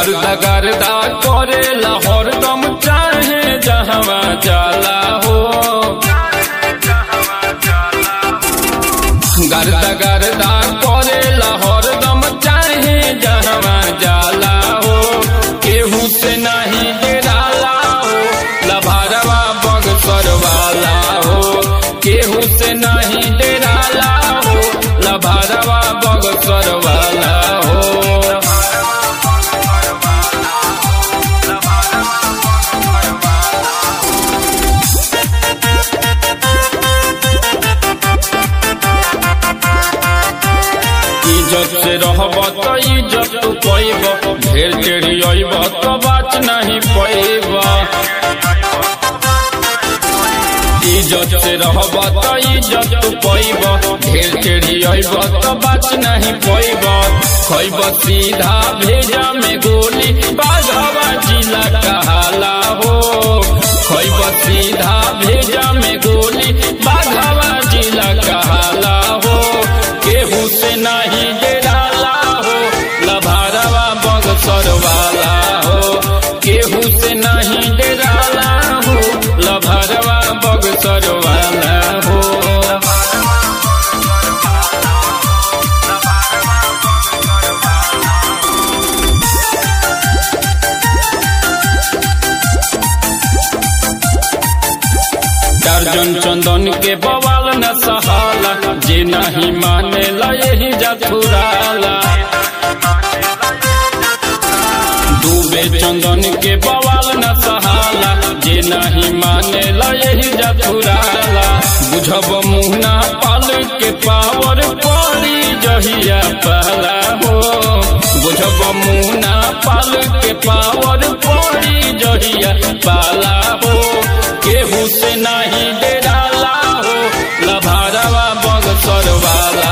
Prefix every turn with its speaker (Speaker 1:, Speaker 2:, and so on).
Speaker 1: गर्दा गर्दा करेला हरदम चाहे जहवा जाला हो गर्दा गर्दा करेला हरदम चाहे जहवा जाला हो केहू से नहीं डेराला हो लभारवा बगसर वाला हो केहू से नहीं डेराला हो लभारवा बगसर वाला हो इज्जत से रहब तो इज्जत तू पैब ढेर टेढ़ी अइब तो बात नहीं पैब इज्जत से रहब तो इज्जत तू पैब ढेर टेढ़ी अइब तो बात नहीं पैब खैब सीधा भेजा में गोली बाघवा जिला कहाला हो खैब सीधा भेजा में गोली बाघवा जिला कहाला हो केहू से नहीं डेराला हो लभारवा बगसर वाला हो केहू से नहीं डेराला हो लभारवा बगसर वाला हो दर्जन चंदन के बवाल न सहाला जे नहीं माने ला यही जथुराला डूबे चंदन के बवाल न सहाला जे नहीं माने ला यही जथुराला बुझब मुहना पाल के पावर पड़ी जहिया पहला हो बुझब मुहना पाल के पावर पड़ी जहिया पाला हो केहू से नहीं डेराला हो लभारवा बगसर वाला